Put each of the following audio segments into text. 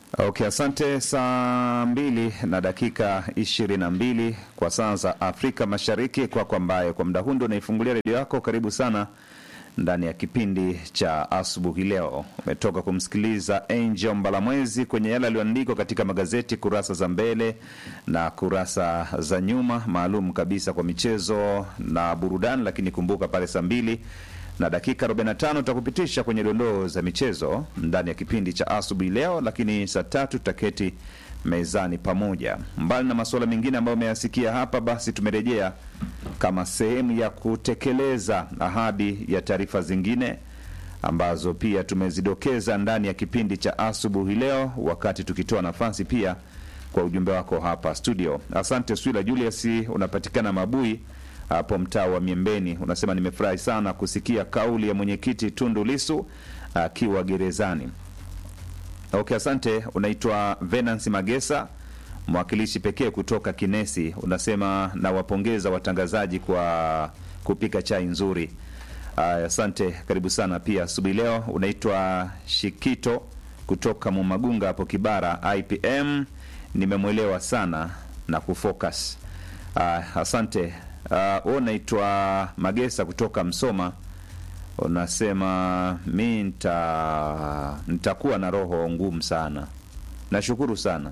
Okay, asante. Saa mbili na dakika ishirini na mbili kwa saa za Afrika Mashariki. Kwako ambaye kwa muda huu ndo unaifungulia redio yako, karibu sana ndani ya kipindi cha asubuhi. Leo umetoka kumsikiliza Angel Mbalamwezi kwenye yale aliyoandikwa katika magazeti kurasa za mbele na kurasa za nyuma, maalum kabisa kwa michezo na burudani. Lakini kumbuka pale saa mbili na dakika 45 tutakupitisha kwenye dondoo za michezo ndani ya kipindi cha asubuhi leo, lakini saa tatu tutaketi mezani pamoja. Mbali na masuala mengine ambayo umeyasikia hapa, basi tumerejea kama sehemu ya kutekeleza ahadi ya taarifa zingine ambazo pia tumezidokeza ndani ya kipindi cha asubuhi leo, wakati tukitoa nafasi pia kwa ujumbe wako hapa studio. Asante Swila Julius, unapatikana Mabui hapo mtaa wa Miembeni, unasema nimefurahi sana kusikia kauli ya mwenyekiti Tundu Lisu akiwa gerezani. Okay, asante. Unaitwa Venance Magesa, mwakilishi pekee kutoka Kinesi. Unasema nawapongeza watangazaji kwa kupika chai nzuri. Aya, asante, karibu sana pia asubuhi leo. Unaitwa Shikito kutoka Mumagunga hapo Kibara IPM, nimemwelewa sana na kufocus. Aya, asante. Uh, unaitwa Magesa kutoka Msoma, unasema mi nita nitakuwa na roho ngumu sana. Nashukuru sana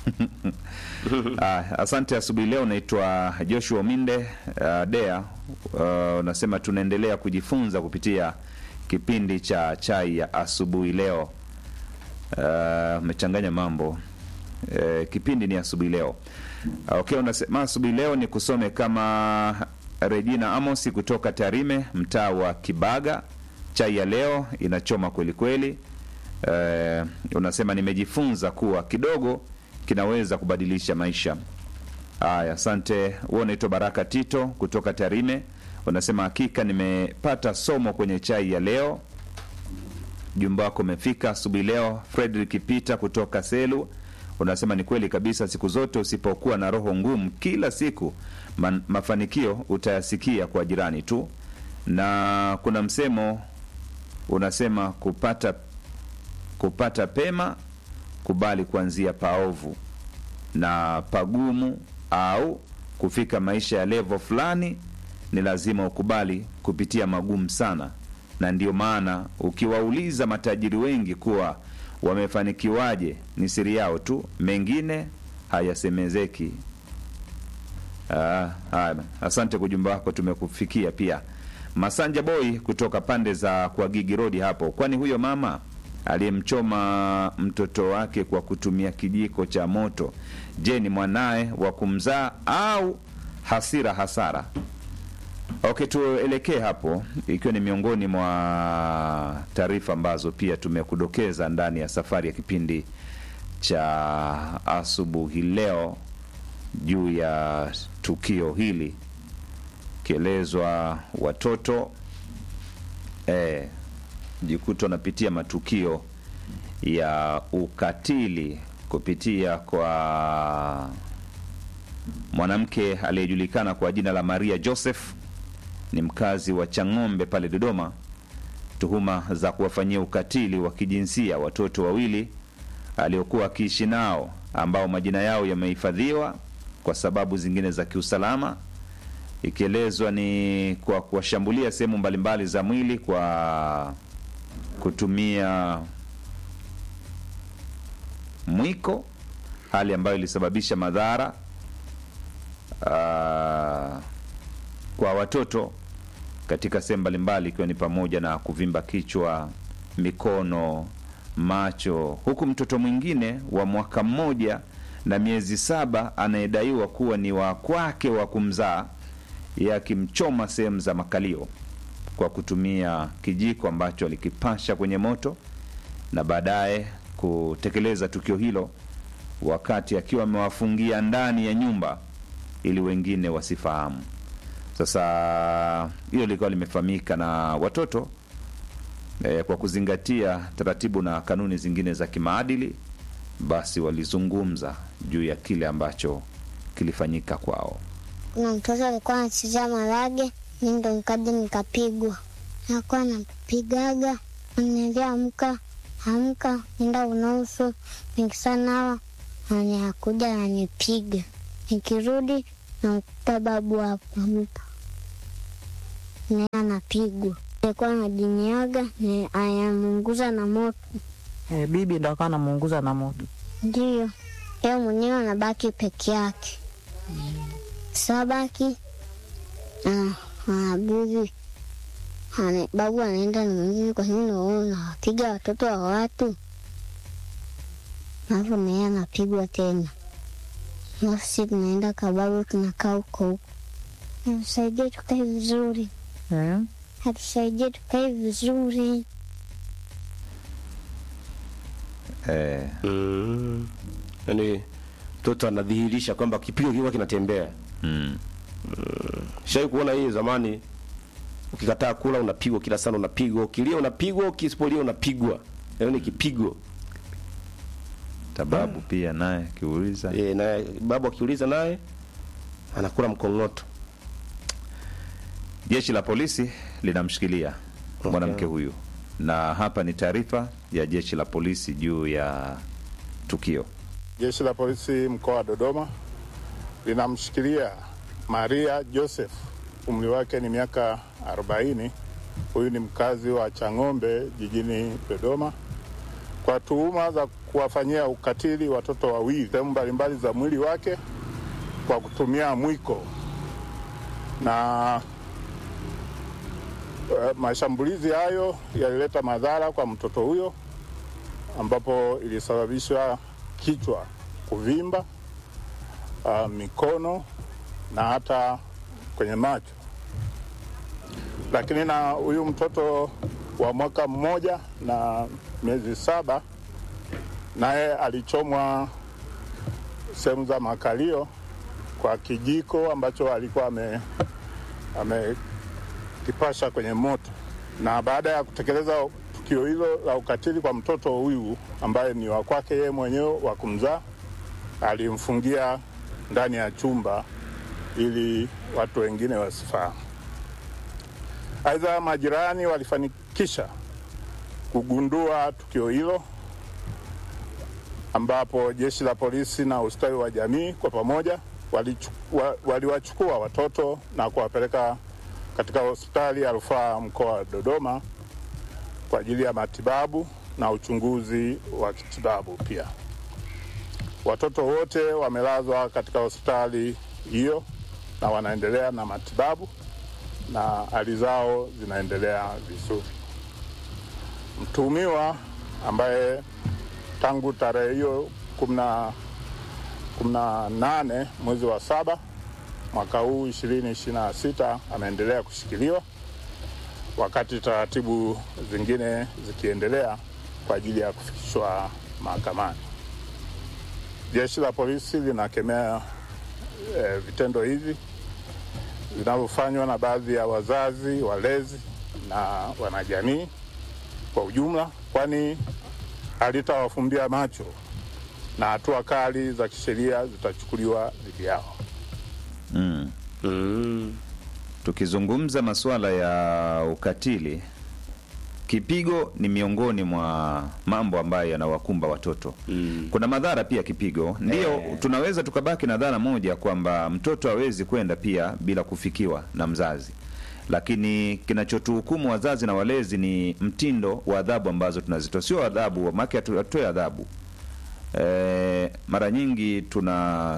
uh, asante. Asubuhi leo unaitwa Joshua Minde uh, Dea uh, unasema tunaendelea kujifunza kupitia kipindi cha chai ya asubuhi leo. Umechanganya uh, mambo uh, kipindi ni asubuhi leo Okay, unasema asubuhi leo ni kusome kama Regina Amosi kutoka Tarime, mtaa wa Kibaga. Chai ya leo inachoma kweli kweli. Uh, unasema nimejifunza kuwa kidogo kinaweza kubadilisha maisha. Haya, asante. Wewe unaitwa Baraka Tito kutoka Tarime, unasema hakika nimepata somo kwenye chai ya leo. Jumba wako umefika asubuhi leo. Frederick Peter kutoka Selu unasema ni kweli kabisa, siku zote usipokuwa na roho ngumu kila siku man, mafanikio utayasikia kwa jirani tu. Na kuna msemo unasema kupata kupata pema, kubali kuanzia paovu na pagumu, au kufika maisha ya levo fulani, ni lazima ukubali kupitia magumu sana. Na ndio maana ukiwauliza matajiri wengi kuwa wamefanikiwaje ni siri yao tu, mengine hayasemezeki. Ah, haya, asante kwa ujumbe wako, tumekufikia pia. Masanja Boy kutoka pande za kwa Gigi Road hapo, kwani huyo mama aliyemchoma mtoto wake kwa kutumia kijiko cha moto, je, ni mwanaye wa kumzaa au hasira hasara? Okay, tuelekee hapo, ikiwa ni miongoni mwa taarifa ambazo pia tumekudokeza ndani ya safari ya kipindi cha asubuhi leo juu ya tukio hili, kielezwa watoto eh, jikuta wanapitia matukio ya ukatili kupitia kwa mwanamke aliyejulikana kwa jina la Maria Joseph ni mkazi wa Chang'ombe pale Dodoma, tuhuma za kuwafanyia ukatili wa kijinsia watoto wawili aliokuwa akiishi nao ambao majina yao yamehifadhiwa kwa sababu zingine za kiusalama, ikielezwa ni kwa kuwashambulia sehemu mbalimbali za mwili kwa kutumia mwiko, hali ambayo ilisababisha madhara uh, kwa watoto katika sehemu mbalimbali ikiwa ni pamoja na kuvimba kichwa, mikono, macho, huku mtoto mwingine wa mwaka mmoja na miezi saba anayedaiwa kuwa ni wa kwake wa kumzaa yeye akimchoma sehemu za makalio kwa kutumia kijiko ambacho alikipasha kwenye moto na baadaye kutekeleza tukio hilo wakati akiwa amewafungia ndani ya nyumba ili wengine wasifahamu. Sasa hilo lilikuwa limefahamika na watoto e, kwa kuzingatia taratibu na kanuni zingine za kimaadili, basi walizungumza juu ya kile ambacho kilifanyika kwao. Kuna mtoto alikuwa anachezea marage, mi ndo nikaja nikapigwa, nakuwa napigaga, niliamka amka, nenda unusu, nikisanawa anakuja ananipiga, nikirudi namkuta babu hapo amka, naye anapigwa. Alikuwa anajinyaga na anamunguza na moto, E, bibi ndo akawa anamuunguza na moto. ndiyo yeye mwenyewe anabaki peke yake. Sabaki anabibi Ane, babu anaenda na mwenyewe, kwa nini wewe unawapiga watoto wa watu? Alafu naye anapigwa tena, alafu si tunaenda kwa babu, tunakaa huko huko. Atusaidie tukae vizuri, Eh? atusaidie tukae vizuri. eh, Mm. Yaani mtoto anadhihirisha kwamba kipigo kilikuwa kinatembea. mm. Shai kuona hii zamani, ukikataa kula unapigwa kila sana, unapigwa ukilia, unapigwa ukisipolia, unapigwa. Yaani ni kipigo. tababu pia naye akiuliza E, na babu akiuliza naye anakula mkongoto. Jeshi la polisi linamshikilia mwanamke huyu, na hapa ni taarifa ya jeshi la polisi juu ya tukio. Jeshi la polisi mkoa wa Dodoma linamshikilia Maria Joseph, umri wake ni miaka 40. Huyu ni mkazi wa Chang'ombe jijini Dodoma kwa tuhuma za kuwafanyia ukatili watoto wawili sehemu mbalimbali za mwili wake kwa kutumia mwiko na eh, mashambulizi hayo yalileta madhara kwa mtoto huyo ambapo ilisababisha kichwa kuvimba, uh, mikono na hata kwenye macho. Lakini na huyu mtoto wa mwaka mmoja na miezi saba naye alichomwa sehemu za makalio kwa kijiko ambacho alikuwa ame amekipasha kwenye moto, na baada ya kutekeleza tukio hilo la ukatili kwa mtoto huyu ambaye ni wa kwake yeye mwenyewe wa kumzaa, alimfungia ndani ya chumba ili watu wengine wasifahamu. Aidha, majirani walifanikisha kugundua tukio hilo ambapo jeshi la polisi na ustawi wa jamii kwa pamoja walichu- wa- waliwachukua watoto na kuwapeleka katika hospitali ya rufaa mkoa wa Dodoma kwa ajili ya matibabu na uchunguzi wa kitibabu pia. Watoto wote wamelazwa katika hospitali hiyo na wanaendelea na matibabu na hali zao zinaendelea vizuri. Mtuhumiwa ambaye tangu tarehe hiyo kumi na kumi na nane mwezi wa saba mwaka huu ishirini ishirini na sita ameendelea kushikiliwa wakati taratibu zingine zikiendelea kwa ajili ya kufikishwa mahakamani. Jeshi la polisi linakemea eh, vitendo hivi vinavyofanywa na baadhi ya wazazi, walezi na wanajamii kwa ujumla, kwani halitawafumbia macho na hatua kali za kisheria zitachukuliwa dhidi yao. mm. Mm. Tukizungumza masuala ya ukatili, kipigo ni miongoni mwa mambo ambayo yanawakumba watoto. Mm. Kuna madhara pia kipigo, ndio tunaweza tukabaki na dhana moja kwamba mtoto hawezi kwenda pia bila kufikiwa na mzazi, lakini kinachotuhukumu wazazi na walezi ni mtindo wa adhabu ambazo tunazitoa, sio adhabu make hatutoe adhabu. E, mara nyingi tuna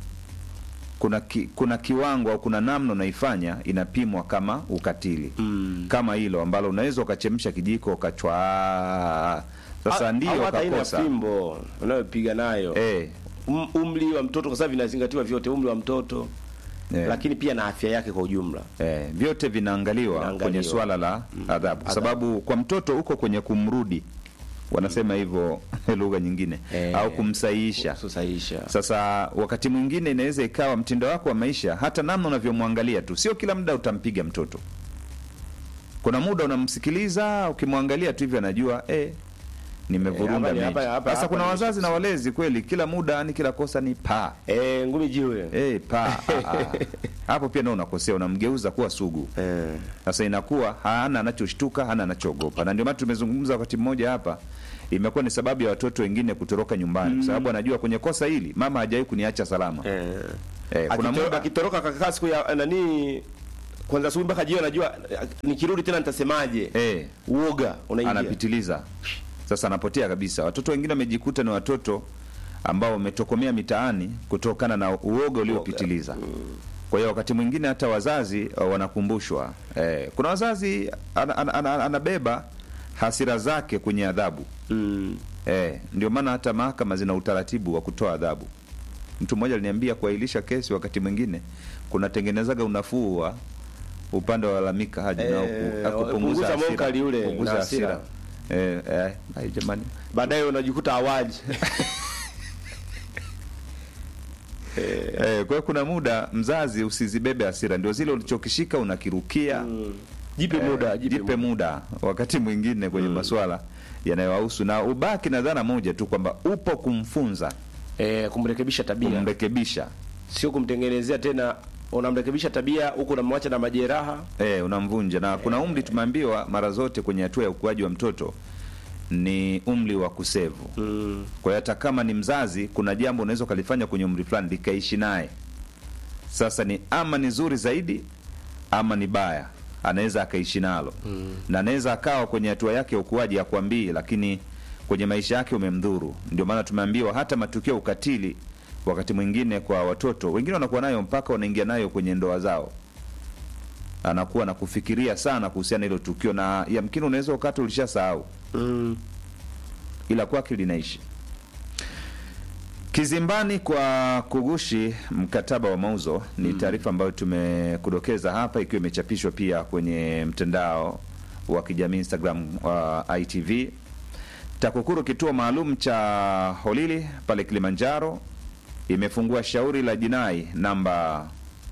kuna ki, kuna kiwango au kuna namna unaifanya inapimwa kama ukatili Mm. kama hilo ambalo unaweza ukachemsha kijiko ukachwa sasa Au- ndio au hata ile ukakosa fimbo unayopiga nayo eh, um, umri wa mtoto kwa sababu vinazingatiwa vyote, umri wa mtoto eh, lakini pia na afya yake kwa ujumla. eh, vyote vinaangaliwa Vinaangaliwa. kwenye swala la adhabu, kwa Adhabu. sababu kwa mtoto huko kwenye kumrudi wanasema hivyo lugha nyingine Eh, au kumsahihisha. Kusahihisha. Sasa wakati mwingine inaweza ikawa mtindo wako wa maisha, hata namna unavyomwangalia tu, sio kila muda utampiga mtoto. Kuna muda unamsikiliza, ukimwangalia tu hivyo anajua eh, Eh, nimevurunda hapa ni- mechi. hapa- hapa- Sasa hapa kuna ni- wazazi na walezi kweli, kila muda yani kila kosa ni pa Eh, ngumi jiwe. eh, pa ah, ah. hapo pia ndio unakosea, unamgeuza kuwa sugu. Eh. Sasa inakuwa hana anachoshtuka, hana anachoogopa, na ndio maana tumezungumza wakati mmoja hapa imekuwa ni sababu ya watoto wengine kutoroka nyumbani kwa sababu anajua kwenye kosa hili mama hajawahi kuniacha salama eh. eh, kuna Akitoro- muda akitoroka kakaa siku ya nani kwanza asubuhi mpaka jioni anajua eh, nikirudi tena nitasemaje eh, uoga unaingia anapitiliza sasa anapotea kabisa watoto wengine wamejikuta ni watoto ambao wametokomea mitaani kutokana na uoga uliopitiliza kwa hiyo wakati mwingine hata wazazi uh, wanakumbushwa eh, kuna wazazi ana, ana, ana, anabeba hasira zake kwenye adhabu mm. eh, ndio maana hata mahakama zina utaratibu wa kutoa adhabu mtu mmoja aliniambia kuahirisha kesi wakati mwingine kunatengenezaga unafuu wa upande wa lalamika haji Eh, nao ku- punguza kupunguza hasira, mokali ule kupunguza na hasira hasira. eh, eh, ai jamani baadaye unajikuta awaji eh, kwa hiyo kuna muda mzazi usizibebe hasira ndio zile ulichokishika unakirukia jipe Eh, muda jipe, jipe, muda muda wakati mwingine kwenye masuala yanayowahusu na ubaki na dhana moja tu kwamba upo kumfunza eh, kumrekebisha tabia kumrekebisha sio kumtengenezea tena unamrekebisha tabia huku unamwacha na majeraha eh, unamvunja na kuna umri tumeambiwa mara zote kwenye hatua ya ukuaji wa mtoto ni umri wa kusevu mm. kwa hiyo hata kama ni mzazi kuna jambo unaweza ukalifanya kwenye umri fulani likaishi naye sasa ni ama ni zuri zaidi ama ni baya anaweza akaishi nalo mm. na anaweza akawa kwenye hatua yake ya ukuaji akwambii lakini kwenye maisha yake umemdhuru ndio maana tumeambiwa hata matukio ya ukatili wakati mwingine kwa watoto wengine wanakuwa nayo mpaka wanaingia nayo kwenye ndoa zao anakuwa na kufikiria sana kuhusiana na hilo tukio na yamkini unaweza ukati ulishasahau Mm. ila kwake linaishi kizimbani kwa kugushi mkataba wa mauzo ni taarifa ambayo tumekudokeza hapa ikiwa imechapishwa pia kwenye mtandao wa kijamii instagram wa itv takukuru kituo maalum cha holili pale kilimanjaro imefungua shauri la jinai namba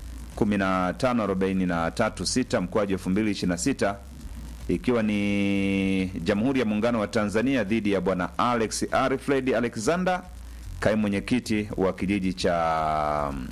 15436 mkoaji 2026 ikiwa ni Jamhuri ya Muungano wa Tanzania dhidi ya bwana Alex Arifred Alexander, kaimu mwenyekiti wa kijiji cha mm,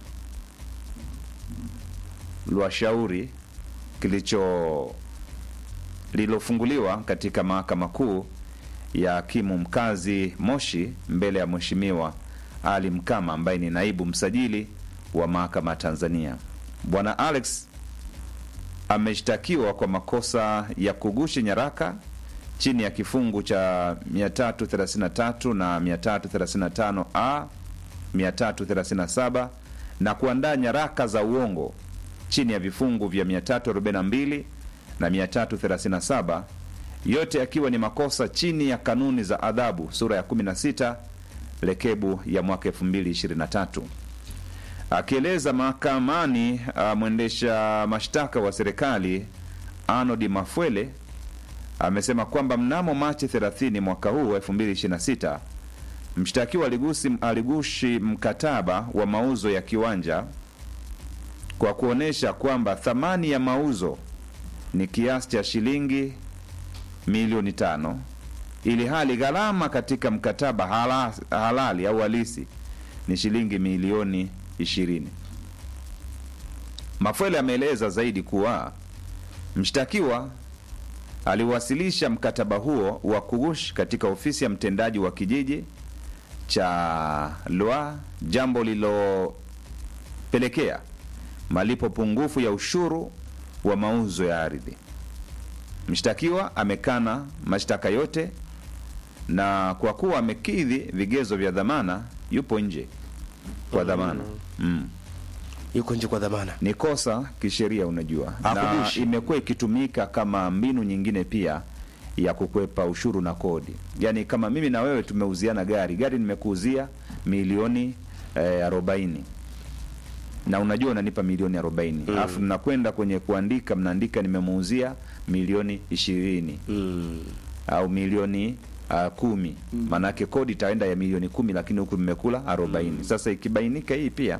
Lwashauri kilicho lililofunguliwa katika mahakama kuu ya hakimu mkazi Moshi mbele ya Mheshimiwa Ali Mkama ambaye ni naibu msajili wa mahakama ya Tanzania. Bwana Alex ameshtakiwa kwa makosa ya kugushi nyaraka chini ya kifungu cha 333 na 335a 337 na kuandaa nyaraka za uongo chini ya vifungu vya 342 na 337 yote yakiwa ni makosa chini ya kanuni za adhabu sura ya 16 lekebu ya mwaka 2023 akieleza mahakamani uh, mwendesha mashtaka wa serikali Arnold Mafwele amesema kwamba mnamo Machi 30 mwaka huu 2026 mshtakiwa aligusi aligushi mkataba wa mauzo ya kiwanja kwa kuonesha kwamba thamani ya mauzo ni kiasi cha shilingi milioni tano ili hali gharama katika mkataba hala, halali au halisi ni shilingi milioni ishirini. Mafwele ameeleza zaidi kuwa mshtakiwa aliwasilisha mkataba huo wa kugushi katika ofisi ya mtendaji wa kijiji cha Lwa, jambo lililopelekea malipo pungufu ya ushuru wa mauzo ya ardhi. Mshtakiwa amekana mashtaka yote na kwa kuwa amekidhi vigezo vya dhamana, yupo nje kwa dhamana mm. yuko nje kwa dhamana Ni kosa kisheria, unajua, na Hakugushi. imekuwa ikitumika kama mbinu nyingine pia ya kukwepa ushuru na kodi. Yaani kama mimi na wewe tumeuziana gari, gari nimekuuzia milioni eh, arobaini na unajua unanipa milioni arobaini alafu mnakwenda kwenye kuandika, mnaandika nimemuuzia milioni ishirini mm. au milioni uh, kumi maanake kodi itaenda ya milioni kumi lakini huku mmekula arobaini sasa ikibainika hii pia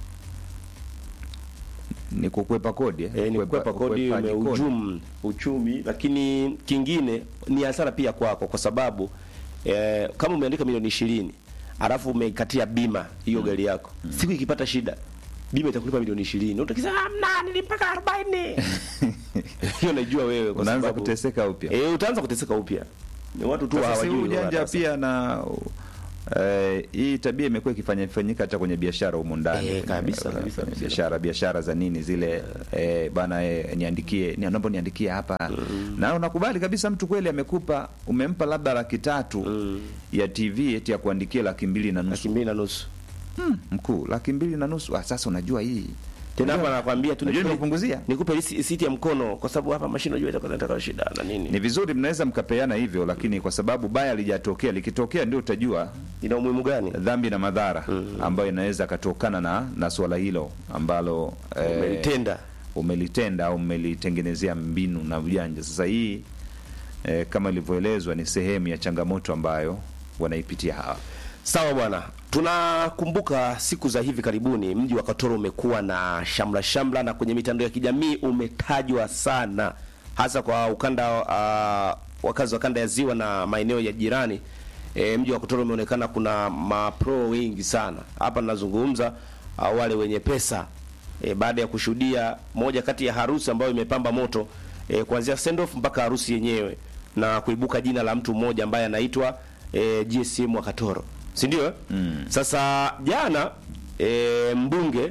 ni kukwepa kodi eh? E, ni kukwepa kodi ukwepaji kodi. umehujumu uchumi, lakini kingine ni hasara pia kwako, kwa sababu e, kama umeandika milioni ishirini alafu umeikatia bima hiyo gari yako, siku ikipata shida bima itakulipa milioni ishirini utakisema amna, nilipaka arobaini hiyo naijua wewe, kwa unaanza sababu kuteseka upya e, utaanza kuteseka upya ni watu tu Sasa si hawajui ujanja wala pia na eh, hii tabia imekuwa ikifanya fanyika hata kwenye biashara humu ndani Eh, kabisa, Eh, kabisa, kabisa. biashara biashara za nini zile eh, bana eh, niandikie ni naomba niandikie hapa na unakubali kabisa mtu kweli amekupa umempa labda laki tatu ya TV eti ya kuandikia laki mbili na laki nusu mbili na nusu mkuu laki mbili na nusu ah, sasa unajua hii tena hapa nakwambia tu unajua nikupe- nimepunguzia nikupe lisi- siti ya mkono kwa sababu hapa mashine unajua itakuwa inataka shida na nini ni vizuri mnaweza mkapeana hivyo lakini kwa sababu baya lijatokea likitokea ndio utajua ina umuhimu gani dhambi na madhara ambayo inaweza katokana na na swala hilo ambalo eh, umelitenda umelitenda au umelitengenezea mbinu na ujanja. Sasa hii eh, kama ilivyoelezwa ni sehemu ya changamoto ambayo wanaipitia hawa. Sawa bwana, tunakumbuka siku za hivi karibuni mji wa Katoro umekuwa na shamla shamla, na kwenye mitandao ya kijamii umetajwa sana, hasa kwa ukanda uh, wakazi wa kanda ya ziwa na maeneo ya jirani. E, mji wa Katoro umeonekana kuna mapro wengi sana. Hapa ninazungumza uh, wale wenye pesa e, baada ya kushuhudia moja kati ya harusi ambayo imepamba moto e, kuanzia send off mpaka harusi yenyewe na kuibuka jina la mtu mmoja ambaye anaitwa e, GSM wa Katoro, si ndio? eh? Sasa jana e, mbunge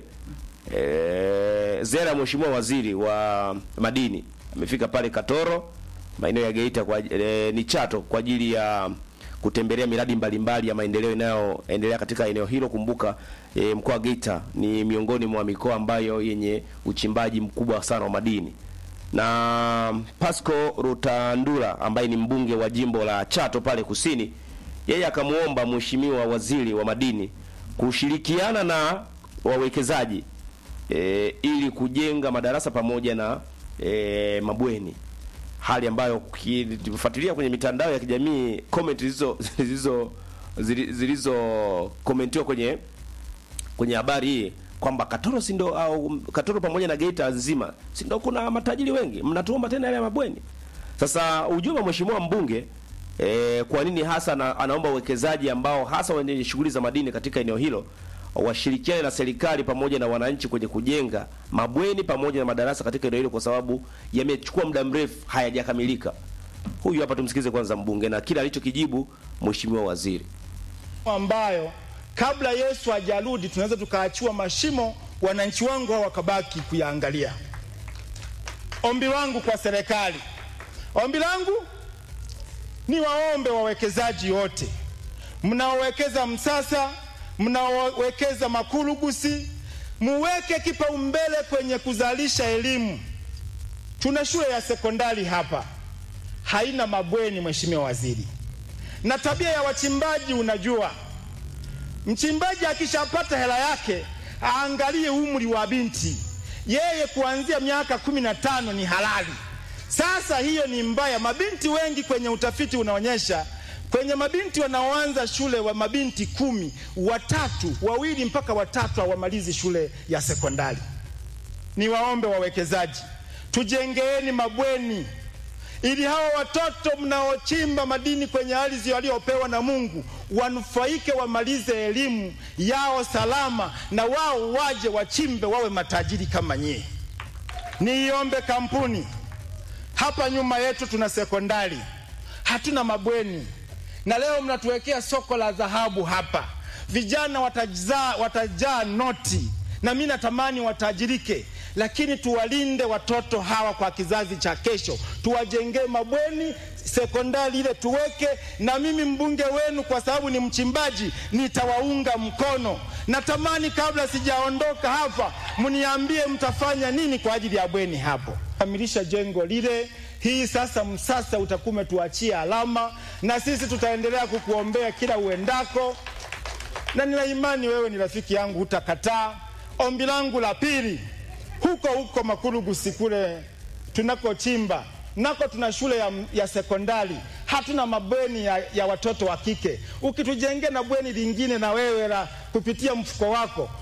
e, Zera, mheshimiwa waziri wa madini amefika pale Katoro maeneo ya Geita kwa e, ni Chato kwa ajili ya kutembelea miradi mbalimbali ya maendeleo inayoendelea katika eneo hilo. Kumbuka e, mkoa wa Geita ni miongoni mwa mikoa ambayo yenye uchimbaji mkubwa sana wa madini na Pasco Rutandura ambaye ni mbunge wa jimbo la Chato pale kusini, yeye akamwomba mheshimiwa waziri wa madini kushirikiana na wawekezaji e, ili kujenga madarasa pamoja na e, mabweni, hali ambayo ukifuatilia kwenye mitandao ya kijamii comment zilizo zilizo zili- zilizo komentiwa kwenye kwenye habari hii kwamba Katoro si ndo au Katoro pamoja na Geita nzima si ndo kuna matajiri wengi, mnatuomba tena yale ya mabweni. Sasa ujumbe wa mheshimiwa mbunge e, kwa nini hasa na, anaomba uwekezaji ambao hasa wenye shughuli za madini katika eneo hilo washirikiane na serikali pamoja na wananchi kwenye kujenga mabweni pamoja na madarasa katika eneo hilo, kwa sababu yamechukua muda mrefu hayajakamilika. Huyu hapa tumsikize kwanza mbunge na kile alichokijibu mheshimiwa waziri. ambayo kabla Yesu hajarudi tunaweza tukaachiwa mashimo, wananchi wangu hao wakabaki kuyaangalia. Ombi langu kwa serikali, ombi langu ni waombe wawekezaji wote mnaowekeza Msasa, mnaowekeza Makurugusi, muweke kipaumbele kwenye kuzalisha elimu. Tuna shule ya sekondari hapa haina mabweni, Mheshimiwa Waziri, na tabia ya wachimbaji unajua Mchimbaji akishapata hela yake aangalie umri wa binti, yeye kuanzia miaka kumi na tano ni halali. Sasa hiyo ni mbaya. Mabinti wengi kwenye utafiti unaonyesha kwenye mabinti wanaoanza shule wa mabinti kumi, watatu wawili mpaka watatu hawamalizi shule ya sekondari. Ni waombe wawekezaji, tujengeeni mabweni ili hawa watoto mnaochimba madini kwenye ardhi waliopewa na Mungu wanufaike, wamalize elimu yao salama, na wao waje wachimbe, wawe matajiri kama nyie. Niiombe kampuni hapa nyuma yetu tuna sekondari, hatuna mabweni, na leo mnatuwekea soko la dhahabu hapa. Vijana watajaa, watajaa noti, na mimi natamani watajirike, lakini tuwalinde watoto hawa kwa kizazi cha kesho, tuwajengee mabweni sekondari ile tuweke, na mimi mbunge wenu, kwa sababu ni mchimbaji, nitawaunga mkono. Natamani kabla sijaondoka hapa, mniambie mtafanya nini kwa ajili ya bweni hapo, kamilisha jengo lile. Hii sasa Msasa utakuwa umetuachia alama, na sisi tutaendelea kukuombea kila uendako, na nina imani wewe ni rafiki yangu, hutakataa. Ombi langu la pili, huko huko Makurugusi kule tunakochimba nako tuna shule ya, ya sekondari, hatuna mabweni ya, ya watoto wa kike. Ukitujengea na bweni lingine na wewe la kupitia mfuko wako,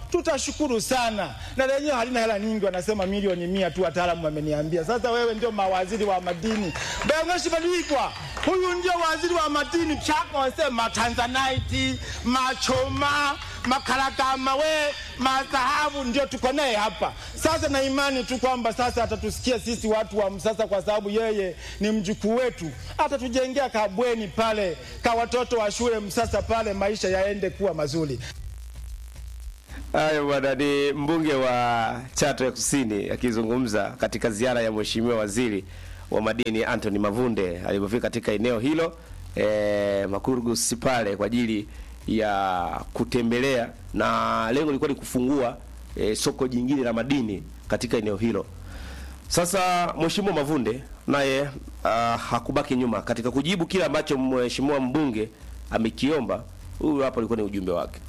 tutashukuru sana, na lenyewe halina hela nyingi, wanasema milioni mia tu, wataalamu wameniambia. Sasa wewe ndio mawaziri wa madini Beng'oshibadikwa, huyu ndio waziri wa madini chako, wasema tanzanite, machoma, makaragama, we madhahabu, ndio tuko naye hapa sasa, na imani tu kwamba sasa atatusikia sisi watu wa Msasa, kwa sababu yeye ni mjukuu wetu, atatujengea kabweni pale ka watoto wa shule Msasa pale, maisha yaende kuwa mazuri. Hayo bwana, ni mbunge wa Chato ya Kusini akizungumza katika ziara ya mheshimiwa waziri wa madini Anthony Mavunde alipofika katika eneo hilo e, Makurgus pale kwa ajili ya kutembelea, na lengo lilikuwa ni kufungua e, soko jingine la madini katika eneo hilo. Sasa mheshimiwa Mavunde naye uh, hakubaki nyuma katika kujibu kile ambacho mheshimiwa mbunge amekiomba. Huyu hapo ulikuwa ni ujumbe wake.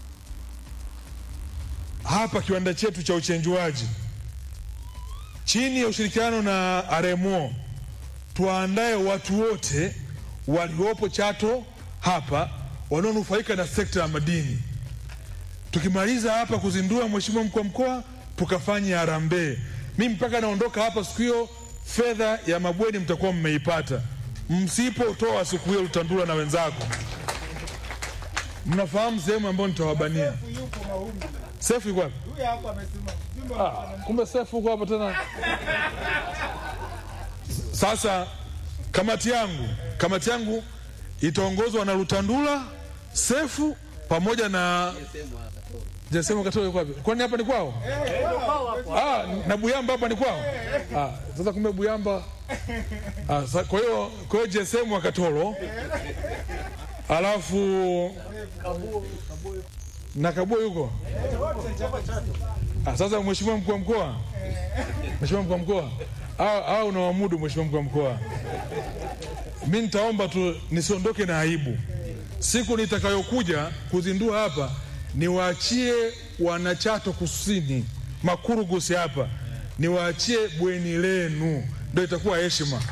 hapa kiwanda chetu cha uchenjuaji chini ya ushirikiano na RMO tuwaandae watu wote waliopo Chato hapa wanaonufaika na sekta ya madini. Tukimaliza hapa kuzindua, mheshimiwa mkuu wa mkoa, tukafanya harambee. Mi mpaka naondoka hapa siku hiyo, fedha ya mabweni mtakuwa mmeipata. Msipotoa siku hiyo, Lutandula na wenzako, mnafahamu sehemu ambayo nitawabania. Sefu yuko wapi? Ah, kumbe Sefu uko hapa tena. Sasa kamati yangu kamati yangu itaongozwa na Lutandula, Sefu pamoja na Jesemo Katoro yuko wapi? Kwani hapa ni kwao? Ah, na Buyamba hapa ni kwao? Ah, sasa kumbe Buyamba. Ah, sa, kwa hiyo kwa hiyo Jesemo wa Katoro. Alafu na Kabua yuko? Ah, sasa mheshimiwa mkuu wa mkoa. Mheshimiwa mkuu wa mkoa. Au au unawamudu mheshimiwa mkuu wa mkoa. Mimi nitaomba tu nisiondoke na aibu. Siku nitakayokuja kuzindua hapa niwaachie wanachato kusini Makurugusi hapa niwaachie bweni lenu, ndio itakuwa heshima.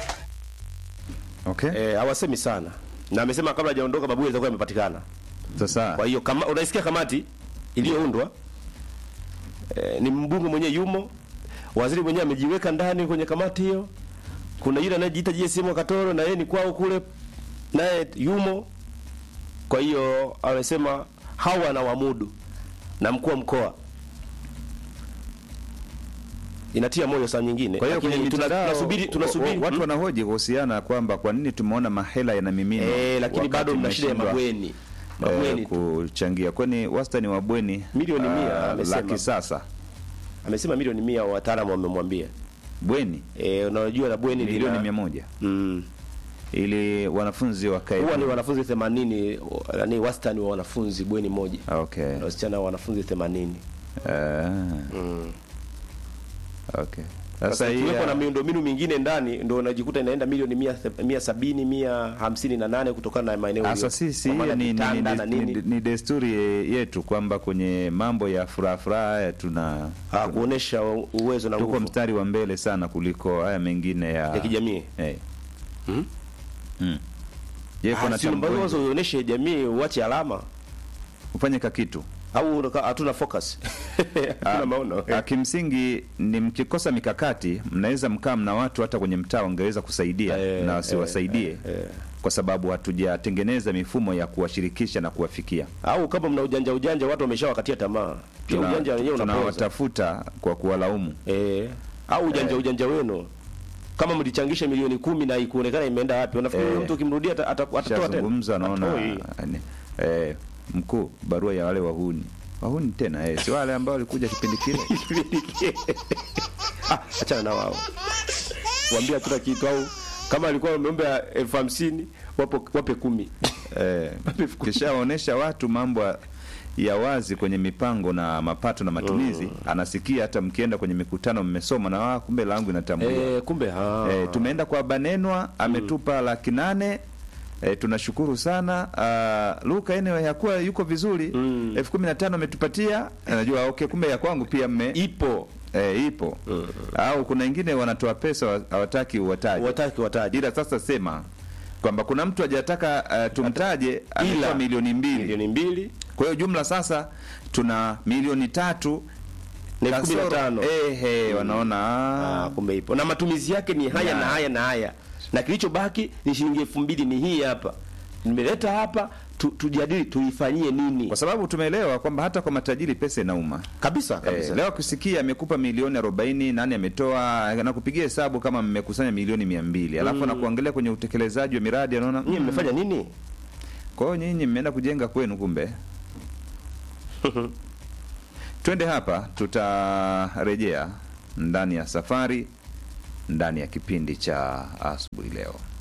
Okay. Eh, hawasemi sana na amesema kabla hajaondoka babu itakuwa imepatikana. Sasa Kwa hiyo kama unaisikia kamati iliyoundwa eh, ni mbunge mwenyewe yumo, waziri mwenyewe amejiweka ndani kwenye kamati hiyo. Kuna yule anayejiita JSM Katoro na yeye ni kwao kule, naye yumo. Kwa hiyo amesema hawa na wamudu na mkuu wa mkoa inatia moyo saa nyingine. kwa hiyo Lakini kwenye tuna- mitandao tunasubiri tunasubiri wa- watu hmm? wanahoji kuhusiana kwamba kwa nini tumeona mahela yanamimina eh, lakini wakati bado mna shida ya mmeshindwa, mabweni eh, mabweni tu. kuchangia kwani wastani wa bweni Milioni mia, ah, amesema. la kisasa Amesema milioni mia wataalamu wamemwambia. bweni Eh, unajua la bweni milioni lina- mia moja Mm. ili wanafunzi wakae Huwa ni wanafunzi 80 yani wastani wa wanafunzi bweni moja. okay. Na wasichana wanafunzi 80. Ah, Mm. okay. Sasa Sasa hii ikiwepo ya- na miundombinu mingine ndani ndio unajikuta inaenda milioni 100 170 158 kutokana na maeneo Sasa hiyo. sisi Kwa maana hiyo ni, ni, vitanda ni, na ni, nini. ni desturi yetu kwamba kwenye mambo ya furaha furaha haya tuna Ah, kuonesha uwezo na tuko nguvu mstari wa mbele sana kuliko haya mengine ya, ya kijamii. Eh. Hmm? Mm. Je, kuna Ah, si ambazo tambo uoneshe jamii uache alama ufanye kakitu au unaka- hatuna focus. Hatuna maono. Ah, kimsingi ni mkikosa mikakati mnaweza mkaa mna watu hata kwenye mtaa wangeweza kusaidia Eh, na eh, wasiwasaidie eh. kwa sababu hatujatengeneza mifumo ya kuwashirikisha na kuwafikia Au kama mna ujanja ujanja watu wameshawakatia tamaa. Pia Tuna- ujanja wenyewe unapoza. tunawatafuta kwa kuwalaumu Eh, au ujanja Eh. ujanja wenu kama mlichangisha milioni kumi na ikuonekana imeenda wapi, unafikiri Eh. huyo mtu ukimrudia ata- ata- atatoa tena? shazungumza naona Hatoi. ni- eh, mkuu barua ya wale wahuni wahuni tena eh, si wale ambao walikuja kipindi kile Ah, achana na wao, waambia kila kitu, au kama alikuwa wameomba elfu hamsini wapo wape kumi eh, kishaonesha watu mambo ya- ya wazi kwenye mipango na mapato na matumizi anasikia hata mkienda kwenye mikutano mmesoma na ah, kumbe langu inatambuliwa eh, kumbe ah. Eh, tumeenda kwa Banenwa ametupa laki nane eh, tunashukuru sana uh, Luka anyway hakuwa yuko vizuri Mm. elfu kumi na tano ametupatia najua okay, kumbe ya kwangu pia mme ipo eh, ipo au kuna wengine wanatoa pesa wa- hawataki uwataje wataki wataji ila sasa sema kwamba kuna mtu hajataka uh, tumtaje ametoa milioni mbili milioni mbili Kwa hiyo jumla sasa tuna milioni tatu Na elfu kumi na kasoro- tano. ehe, wanaona Ah, ah, kumbe ipo na matumizi yake ni haya Ya. na haya na haya na kilichobaki ni shilingi elfu mbili ni hii hapa nimeleta hapa tu, tujadili tuifanyie nini kwa sababu tumeelewa kwamba hata kwa matajiri pesa inauma. kabisa kabisa Eh, leo kusikia amekupa milioni 40 nani ametoa nakupigia hesabu kama mmekusanya milioni 200 alafu anakuangalia kwenye utekelezaji wa miradi anaona nyinyi mm, mmefanya nini kwa hiyo nyinyi mmeenda kujenga kwenu kumbe. Twende hapa, tutarejea ndani ya safari ndani ya kipindi cha asubuhi leo.